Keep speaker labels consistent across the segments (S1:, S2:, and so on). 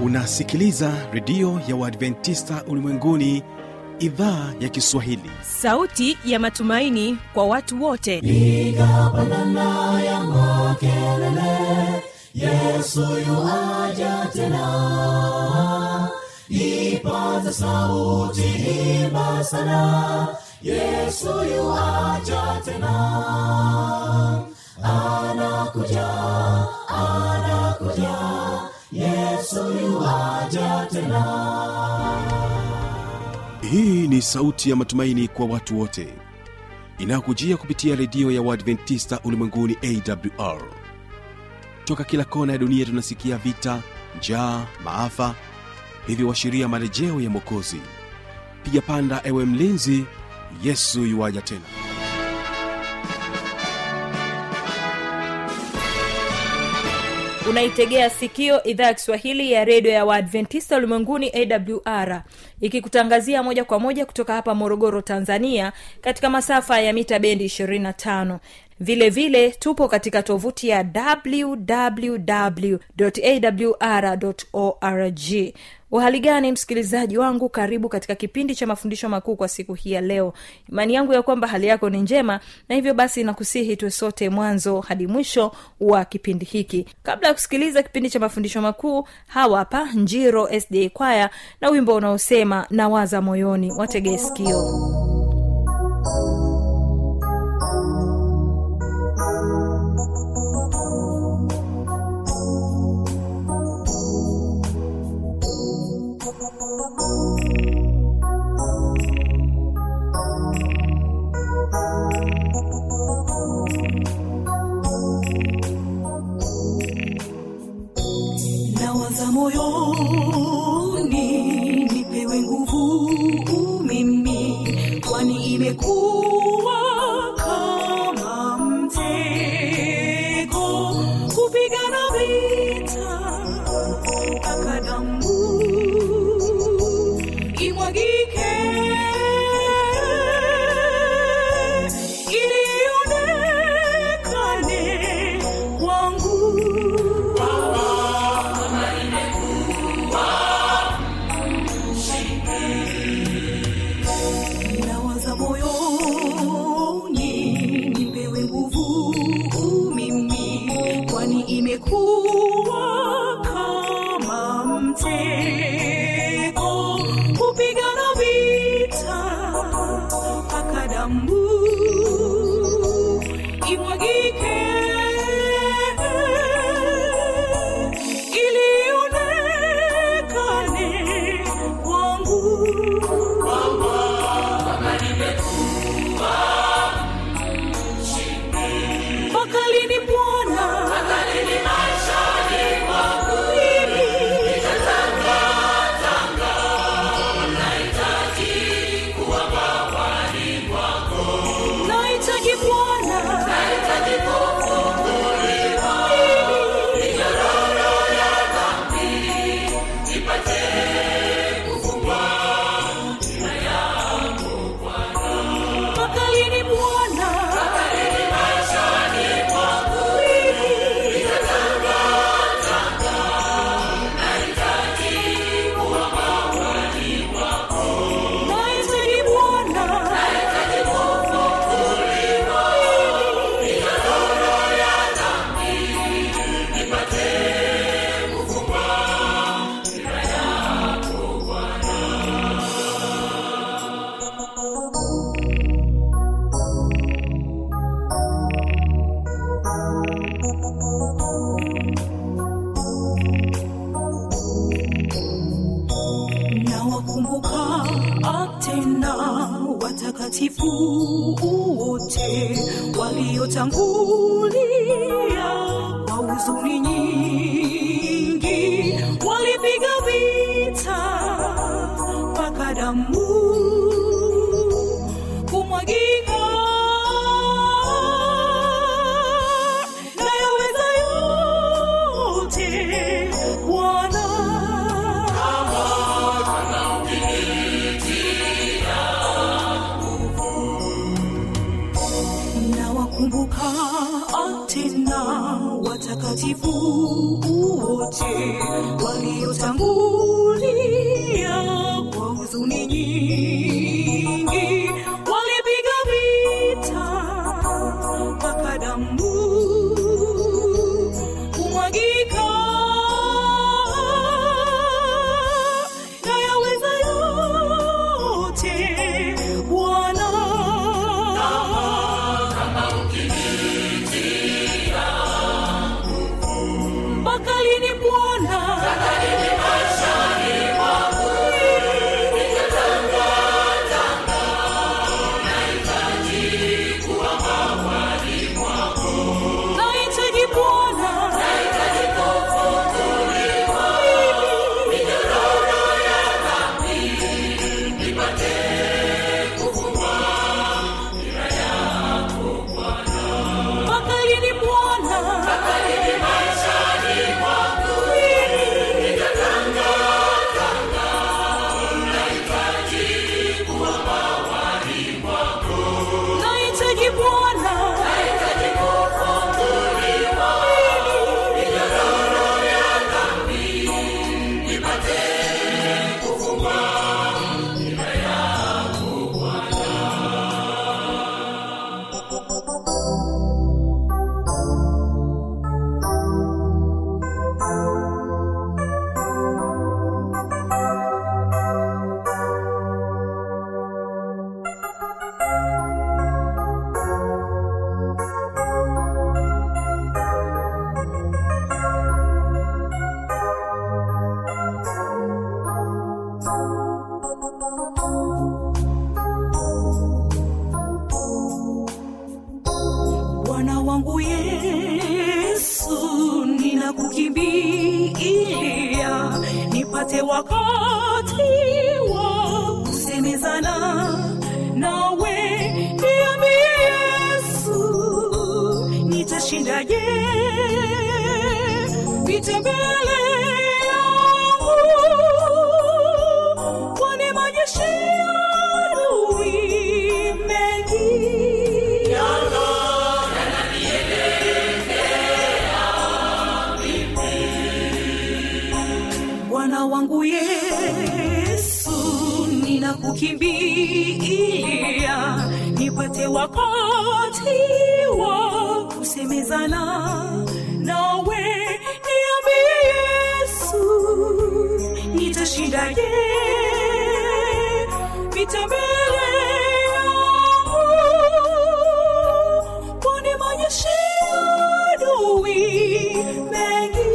S1: unasikiliza redio ya uadventista ulimwenguni idhaa ya kiswahili
S2: sauti ya matumaini kwa watu wote
S3: piga pandana ya makelele yesu yuaja tena ipaza sauti imba sana yesu yuaja tena anakuja anakuja yesu yuaja tena
S1: hii ni sauti ya matumaini kwa watu wote inayokujia kupitia redio ya uadventista ulimwenguni awr toka kila kona ya dunia tunasikia vita njaa maafa hivyo washiria marejeo ya mwokozi piga panda ewe mlinzi yesu yuwaja tena
S2: unaitegea sikio idhaa ya kiswahili ya redio ya waadventista ulimwenguni awr ikikutangazia moja kwa moja kutoka hapa morogoro tanzania katika masafa ya mita bendi 25 vile vile tupo katika tovuti ya wwwawr org uhali gani msikilizaji wangu karibu katika kipindi cha mafundisho makuu kwa siku hii ya leo imani yangu ya kwamba hali yako ni njema na hivyo basi nakusihi tuwe sote mwanzo hadi mwisho wa kipindi hiki kabla ya kusikiliza kipindi cha mafundisho makuu hawa hapa njiro sda kwaya na wimbo unaosema nawaza moyoni wategee sikio
S4: nawaza moyoni nipewe nguvu mimi kwani imekuwa kama mtego kupigana vita mpaka damu imwagike ili ionekane kwangu nawaza moyoni nipewe nguvu mimi kwani imekuwa kama mtego kupigana vita mpaka damu imwagike ili ionekane kwangu mpaka lini bwana Mimi nahitaji bwana Mimi mpaka lini bwana Mimi nahitaji bwana nawakumbuka tena watakatifu wote waliotangulia kwa huzuni nyingi walipiga vita mpaka damu kumwagika nayaweza yote bwana nawakumbuka tena watakatifu wote waliotangulia kwa huzuni nyingi walipiga vita mpaka damu kumwagika na yaweza yote bwana mpaka lini bwana nahitaji bwana mpaka lini bwana nahitaji bwana bwana wangu yesu ninakukimbilia nipate wakati wa kusemezana nawe niambie yesu nitashindaje vita mbele yangu kwani majeshi ya adui mengi bwana wangu yesu ninakukimbilia nipate wakati wa kusemezana nawe niambie yesu nitashindaje vita mbele yangu kwani majeshi ya adui mengi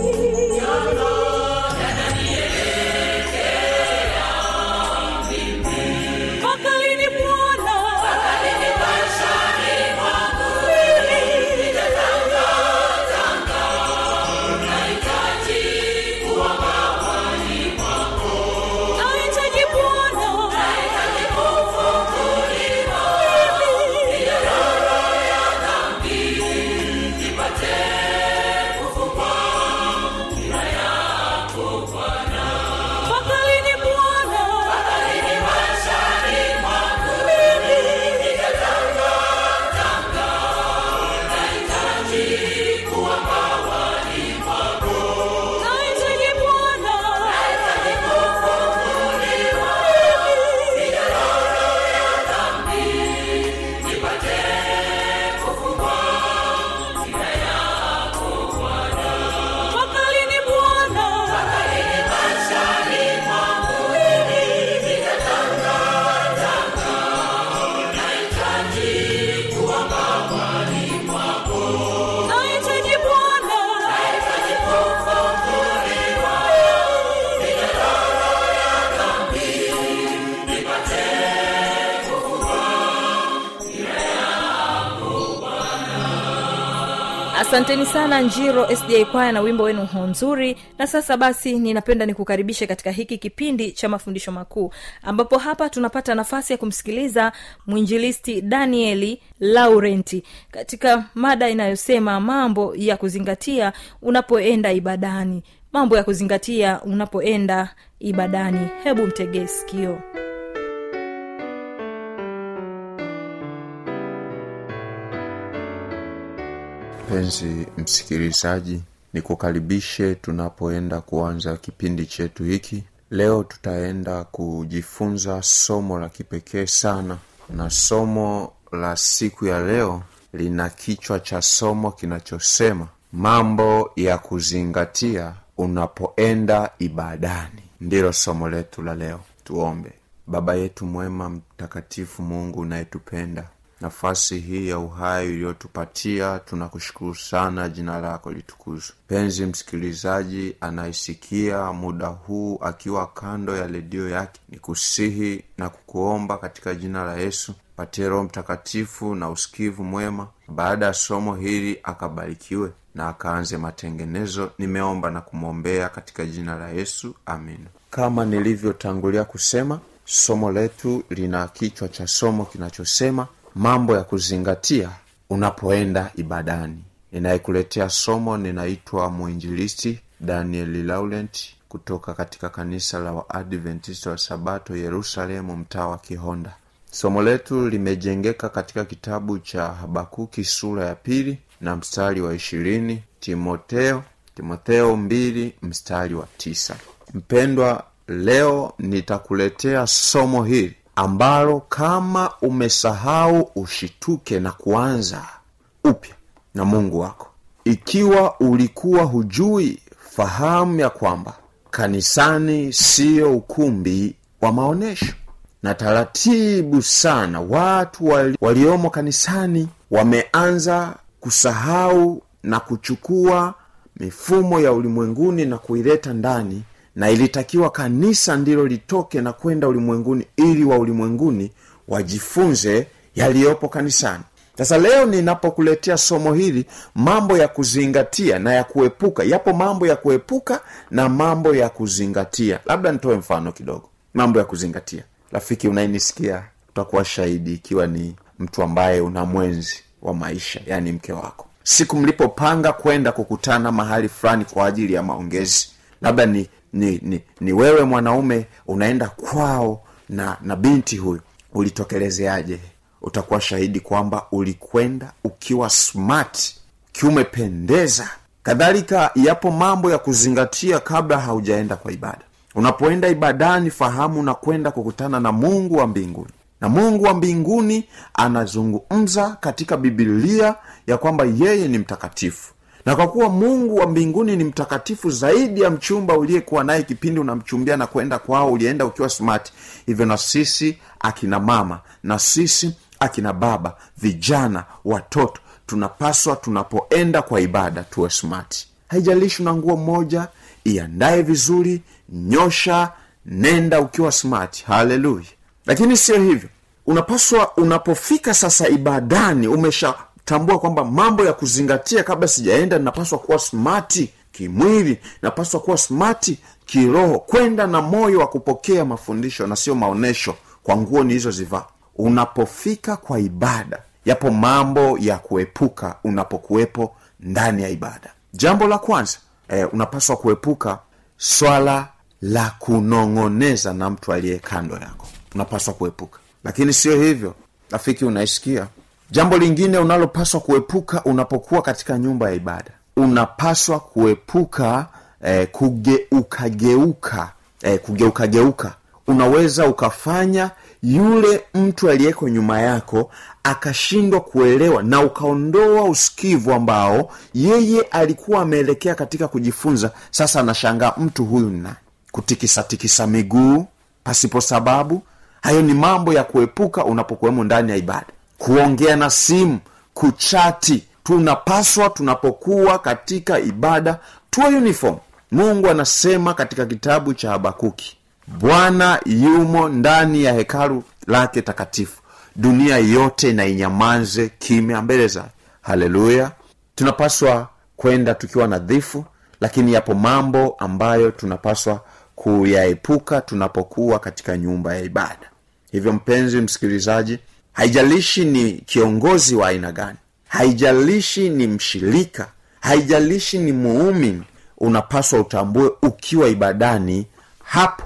S4: mpaka lini bwana nahitaji bwana mpaka lini bwana nahitaji bwana mpaka lini bwana nahitaji bwana
S2: asanteni sana njiro sda kwaya na wimbo wenu ho nzuri na sasa basi ninapenda nikukaribishe katika hiki kipindi cha mafundisho makuu ambapo hapa tunapata nafasi ya kumsikiliza mwinjilisti danieli laurenti katika mada inayosema mambo ya kuzingatia unapoenda ibadani mambo ya kuzingatia unapoenda ibadani hebu mtegee sikio
S5: mpenzi msikilizaji nikukaribishe tunapoenda kuanza kipindi chetu hiki leo tutaenda kujifunza somo la kipekee sana na somo la siku ya leo lina kichwa cha somo kinachosema mambo ya kuzingatia unapoenda ibadani ndilo somo letu la leo tuombe baba yetu mwema mtakatifu mungu unayetupenda nafasi hii ya uhai iliyotupatia tunakushukuru sana jina lako litukuzwe penzi msikilizaji anayesikia muda huu akiwa kando ya redio yake ni kusihi na kukuomba katika jina la yesu patie roho mtakatifu na usikivu mwema baada ya somo hili akabarikiwe na akaanze matengenezo nimeomba na kumwombea katika jina la yesu amina kama nilivyotangulia kusema somo letu lina kichwa cha somo kinachosema mambo ya kuzingatia unapoenda ibadani ninayekuletea somo ninaitwa mwinjilisti daniel laurent kutoka katika kanisa la waadventista wa sabato yerusalemu mtaa wa kihonda somo letu limejengeka katika kitabu cha habakuki sura ya pili na mstari wa ishirini timoteo timotheo mbili mstari wa tisa mpendwa leo nitakuletea somo hili ambalo kama umesahau ushituke na kuanza upya na mungu wako ikiwa ulikuwa hujui fahamu ya kwamba kanisani siyo ukumbi wa maonyesho na taratibu sana watu wali, waliomo kanisani wameanza kusahau na kuchukua mifumo ya ulimwenguni na kuileta ndani na ilitakiwa kanisa ndilo litoke na kwenda ulimwenguni ili wa ulimwenguni wajifunze yaliyopo kanisani sasa leo ninapokuletea somo hili mambo ya kuzingatia na ya kuepuka yapo mambo ya kuepuka na mambo ya kuzingatia labda nitoe mfano kidogo mambo ya kuzingatia rafiki unayenisikia utakuwa shahidi ikiwa ni mtu ambaye una mwenzi wa maisha yaani mke wako siku mlipopanga kwenda kukutana mahali fulani kwa ajili ya maongezi labda ni ni, ni ni wewe mwanaume unaenda kwao na na binti huyu ulitokelezeaje utakuwa shahidi kwamba ulikwenda ukiwa smart ukiwa umependeza kadhalika yapo mambo ya kuzingatia kabla haujaenda kwa ibada unapoenda ibadani fahamu na kwenda kukutana na mungu wa mbinguni na mungu wa mbinguni anazungumza katika bibilia ya kwamba yeye ni mtakatifu na kwa kuwa mungu wa mbinguni ni mtakatifu zaidi ya mchumba uliyekuwa naye kipindi unamchumbia na kwenda kwao ulienda ukiwa smart hivyo na sisi akina mama na sisi akina baba vijana watoto tunapaswa tunapoenda kwa ibada tuwe smart haijalishi una nguo moja iandaye vizuri nyosha nenda ukiwa smart haleluya lakini sio hivyo unapaswa unapofika sasa ibadani umesha tambua kwamba mambo ya kuzingatia kabla sijaenda ninapaswa kuwa smati kimwili napaswa kuwa smati kiroho kwenda na moyo wa kupokea mafundisho na sio maonyesho kwa nguo nilizozivaa unapofika kwa ibada yapo mambo ya kuepuka unapokuwepo ndani ya ibada jambo la kwanza eh, unapaswa kuepuka swala la kunong'oneza na mtu aliye kando yako unapaswa kuepuka lakini sio hivyo rafiki unaisikia jambo lingine unalopaswa kuepuka unapokuwa katika nyumba ya ibada unapaswa kuepuka eh, kugeukageuka eh, kugeukageuka unaweza ukafanya yule mtu aliyeko nyuma yako akashindwa kuelewa na ukaondoa usikivu ambao yeye alikuwa ameelekea katika kujifunza sasa anashangaa mtu huyu ni nani kutikisatikisa miguu pasipo sababu hayo ni mambo ya kuepuka unapokuwemo ndani ya ibada kuongea na simu kuchati tunapaswa tunapokuwa katika ibada tuwe uniform mungu anasema katika kitabu cha habakuki bwana yumo ndani ya hekalu lake takatifu dunia yote na inyamanze kimya mbele zake haleluya tunapaswa kwenda tukiwa nadhifu lakini yapo mambo ambayo tunapaswa kuyaepuka tunapokuwa katika nyumba ya ibada hivyo mpenzi msikilizaji haijalishi ni kiongozi wa aina gani haijalishi ni mshirika haijalishi ni muumini unapaswa utambue ukiwa ibadani hapo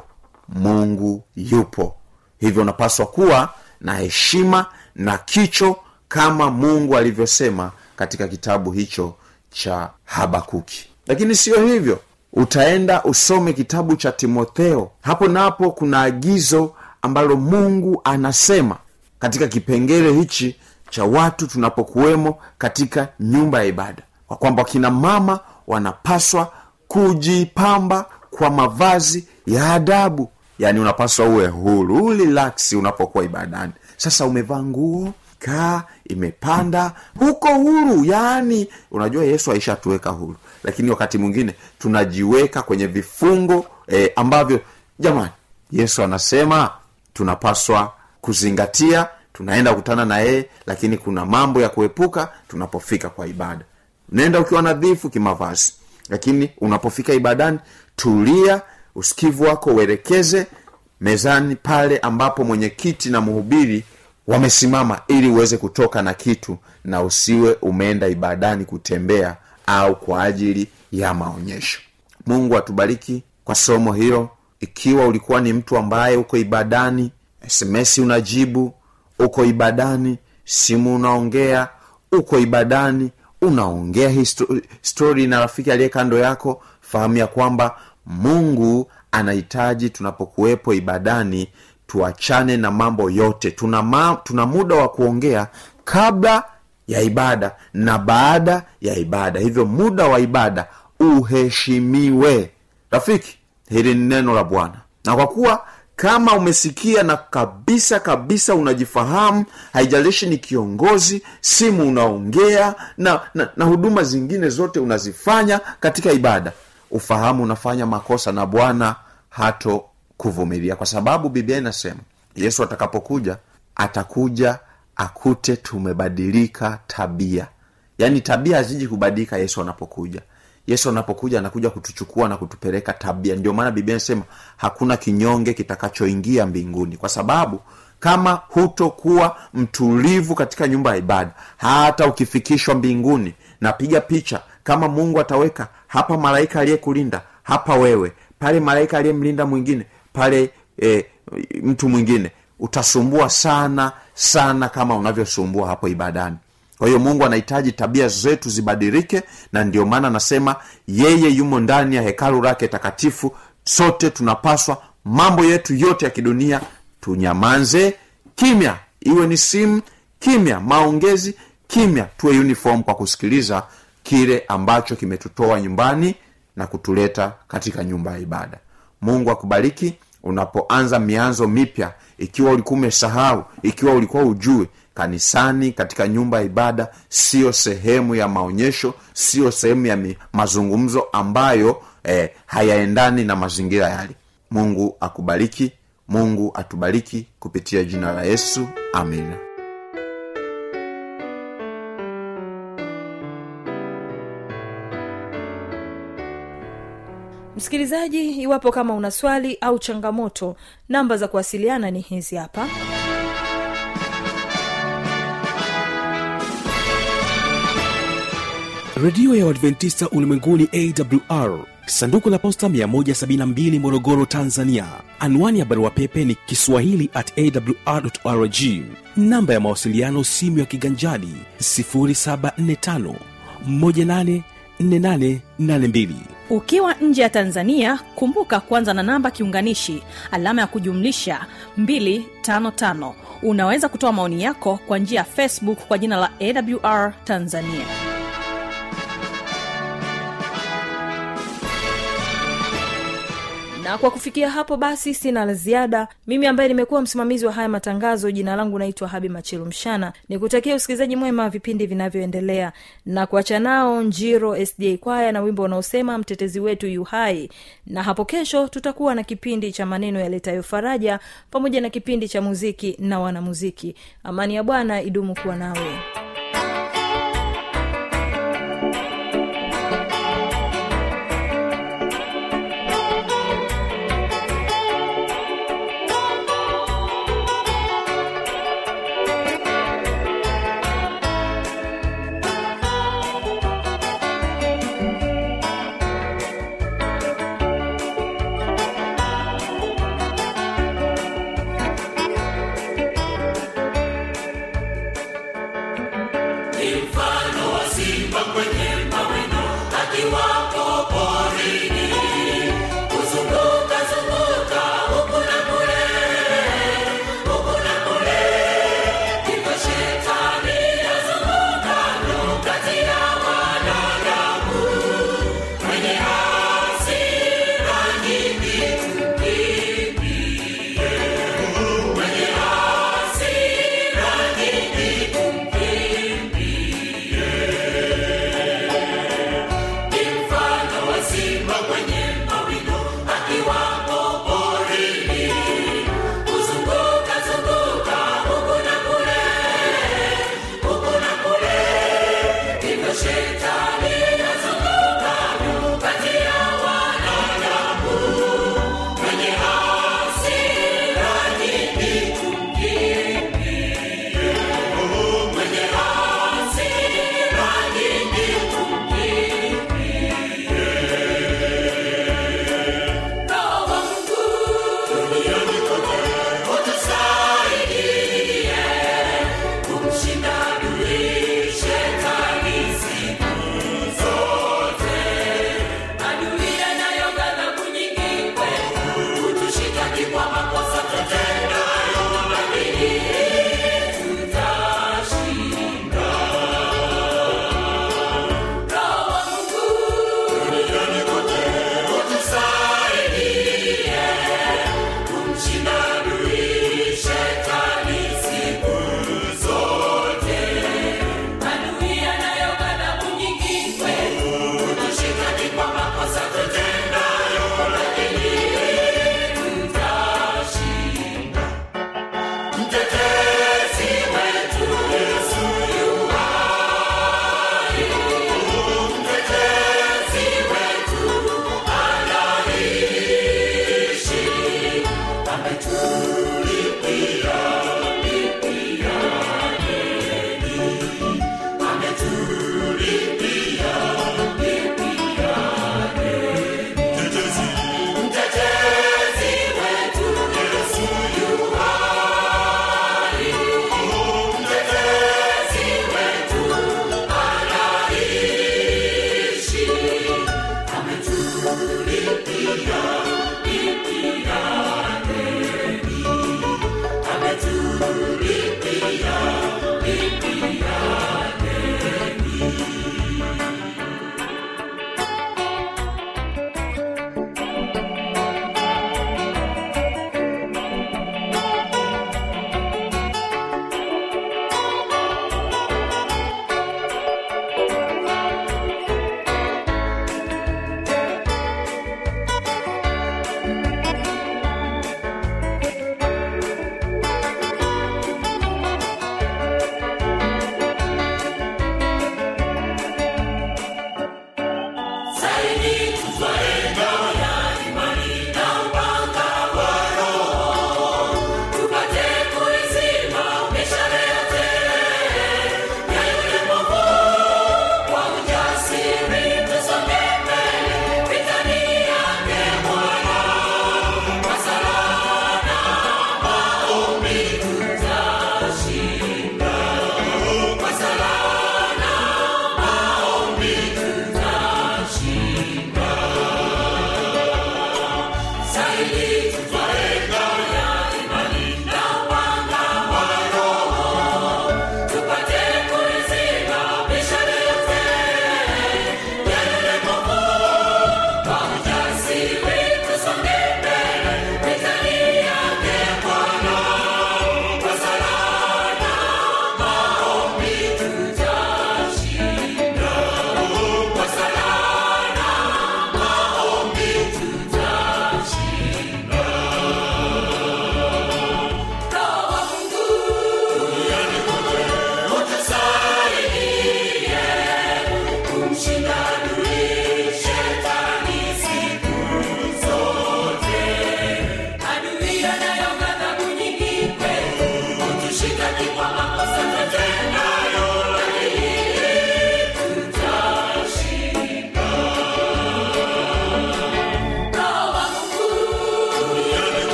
S5: mungu yupo hivyo unapaswa kuwa na heshima na kicho kama mungu alivyosema katika kitabu hicho cha habakuki lakini sio hivyo utaenda usome kitabu cha timotheo hapo napo kuna agizo ambalo mungu anasema katika kipengele hichi cha watu tunapokuwemo katika nyumba ya ibada kwa kwamba kina mama wanapaswa kujipamba kwa mavazi ya adabu yaani unapaswa uwe huru relax unapokuwa ibadani sasa umevaa nguo kaa imepanda huko huru yaani unajua yesu aishatuweka huru lakini wakati mwingine tunajiweka kwenye vifungo eh, ambavyo jamani yesu anasema tunapaswa kuzingatia tunaenda kukutana na yeye lakini kuna mambo ya kuepuka tunapofika kwa ibada nenda ukiwa nadhifu kimavazi lakini unapofika ibadani tulia usikivu wako uelekeze mezani pale ambapo mwenyekiti na mhubiri wamesimama ili uweze kutoka na kitu na usiwe umeenda ibadani kutembea au kwa ajili ya maonyesho mungu atubariki kwa somo hilo ikiwa ulikuwa ni mtu ambaye uko ibadani sms unajibu uko ibadani simu unaongea uko ibadani unaongea histo- stori na rafiki aliye kando yako fahamu ya kwamba mungu anahitaji tunapokuwepo ibadani tuachane na mambo yote tuna, ma, tuna muda wa kuongea kabla ya ibada na baada ya ibada hivyo muda wa ibada uheshimiwe rafiki hili ni neno la bwana na kwa kuwa kama umesikia na kabisa kabisa unajifahamu haijalishi ni kiongozi simu unaongea na, na, na huduma zingine zote unazifanya katika ibada ufahamu unafanya makosa na bwana hato kuvumilia kwa sababu biblia inasema yesu atakapokuja atakuja akute tumebadilika tabia yaani tabia haziji kubadilika yesu anapokuja yesu anapokuja anakuja kutuchukua na kutupeleka tabia ndio maana biblia inasema hakuna kinyonge kitakachoingia mbinguni kwa sababu kama hutokuwa mtulivu katika nyumba ya ibada hata ukifikishwa mbinguni napiga picha kama mungu ataweka hapa malaika aliyekulinda hapa wewe pale malaika aliyemlinda mwingine pale e, mtu mwingine utasumbua sana sana kama unavyosumbua hapo ibadani kwa hiyo mungu anahitaji tabia zetu zibadilike na ndio maana anasema yeye yumo ndani ya hekalu lake takatifu sote tunapaswa mambo yetu yote ya kidunia tunyamanze kimya iwe ni simu kimya maongezi kimya tuwe uniform kwa kusikiliza kile ambacho kimetutoa nyumbani na kutuleta katika nyumba ya ibada mungu akubariki unapoanza mianzo mipya ikiwa ulikuwa umesahau ikiwa ulikuwa ujue kanisani katika nyumba ya ibada siyo sehemu ya maonyesho siyo sehemu ya mi, mazungumzo ambayo eh, hayaendani na mazingira yale mungu akubariki mungu atubariki kupitia jina la yesu amina
S2: msikilizaji iwapo kama una swali au changamoto namba za kuwasiliana ni hizi hapa
S1: redio ya uadventista ulimwenguni awr sanduku la posta 172 morogoro tanzania anwani ya barua pepe ni kiswahili at awrrg namba ya mawasiliano simu ya kiganjadi 745 184882
S4: ukiwa nje ya tanzania kumbuka kwanza na namba kiunganishi alama ya kujumlisha 255 unaweza kutoa maoni yako kwa njia ya facebook kwa jina la awr tanzania
S2: na kwa kufikia hapo basi sina la ziada mimi ambaye nimekuwa msimamizi wa haya matangazo jina langu naitwa habi machilu mshana nikutakia usikilizaji mwema wa vipindi vinavyoendelea na kuacha nao njiro sda kwaya na wimbo unaosema mtetezi wetu yu hai na hapo kesho tutakuwa na kipindi cha maneno yaletayo faraja pamoja na kipindi cha muziki na wanamuziki amani ya bwana idumu kuwa nawe
S6: Mfano wa simba kwenye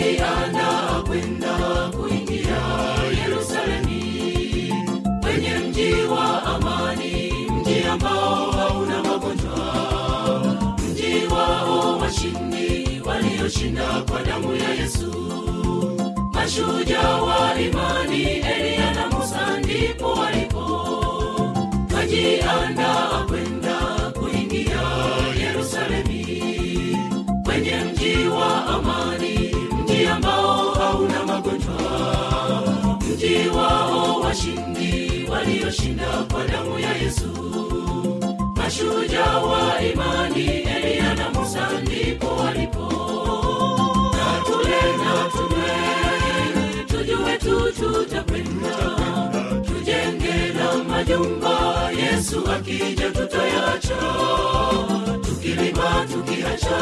S3: kajiandaa kwenda kuingia yerusalemi kwenye mji wa amani mji ambao hauna magonjwa mji wao washindi walioshinda kwa damu ya yesu mashujaa wa imani eliya na musa ndipo walipo kajiandaa kwenda kuingia yerusalemi kwenye mji wa amani mji ambao hauna magonjwa mji wao washindi walioshinda kwa damu ya yesu mashujaa wa imani eliya na musa ndipo walipo na tule na tunywe tujue tu tutakwenda tujenge na majumba yesu akija tutayacha tukilima tukiacha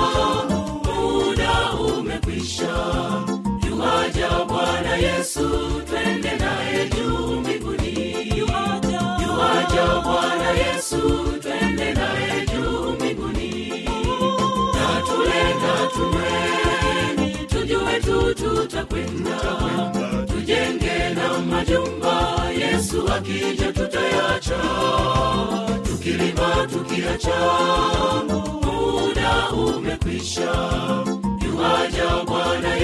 S3: muda umekwisha yuaja bwana yesu twende naye juu mbinguni yuaja bwana yesu twende naye juu mbinguni na tule na tunywe tujue tu tutakwenda tujenge na majumba yesu akija tutayacha tukilima tukiacha muda umekwisha yuaja bwana